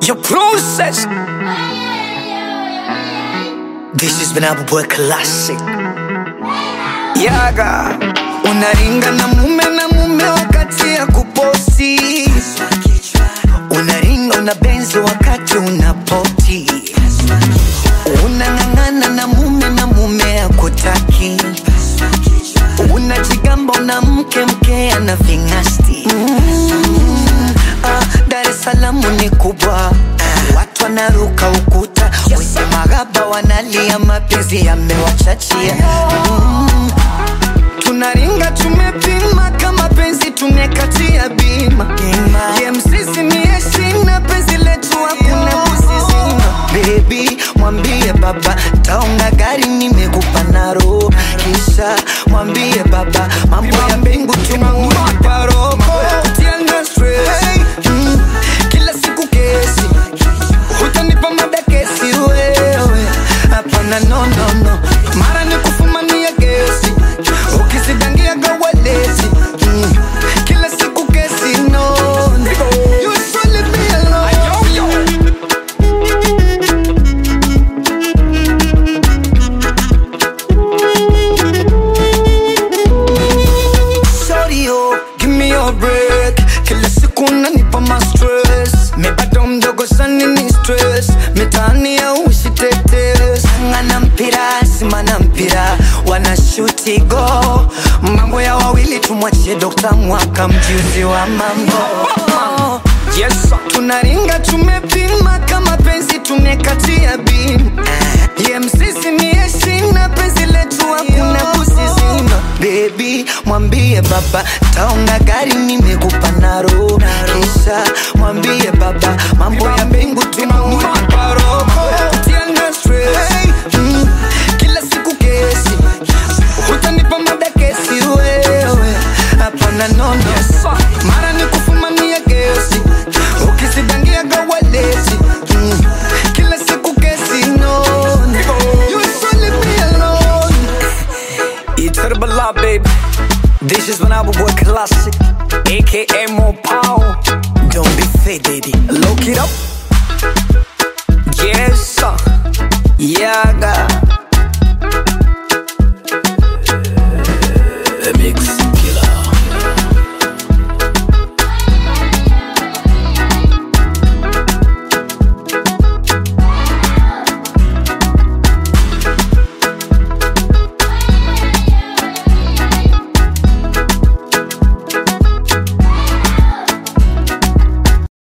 Your process. This has been Abu Boy Classic. Yaga. Unaringa na mume na mume wakati ya kuposti. Unaringa una benzi wakati unapoti. Unang'ang'ana na mume na mume akutaki. Unajigamba una mke mke ana ving'asti. Mm, ah, Dar es Salaam ni kubwa, watu wanaruka ukuta, wenye maghaba wanalia, mapenzi yamewachachia. Mm, tunaringa tumepima, kama penzi tumekatia bima. Ye msisi ni heshima, penzi letu hakuna kusizima. Baby, mwambie baba taonga gari nimekupa naro, kisha mwambie baba mambo ya mbingu tumempa roho. Tiana stress, mm, kila siku kesi utanipa mada kesi wewe hapana no no no mara ni kufumania gesi ukisidangia gawalezi mm. kila siku kesi no no. You should leave me alone. Shorty, oh, give me your break. Kila siku unanipa ma stress. Mi bado mdogo sana ni stress. Mitaani ya uishi tetes. Ngana mpira, simana mpira. Wana shuti go. Mambo ya wawili tumwachie Dr. Mwaka mjuzi wa mambo. Yes, sir. Tunaringa tumepima kama penzi tumekatia bima. Ye msisi ni heshima, penzi letu hakuna kusizima. Baby, mwambie baba taonga gari nimekupa naro, kisha mwambie baba mambo ya mbingu tumempa roho. Utiana stress, mm, kila siku kesi utanipa mada kesi wewe hapana no no mara ni kufumania gesi ukisidangia gawalezi mm. kila siku kesi no no. You should leave me alone. It's Herbala, baby. This is Manabu Boy Classic, aka Mo Pow. Don't be fake, baby. Look it up. Yes, sir. Yaga.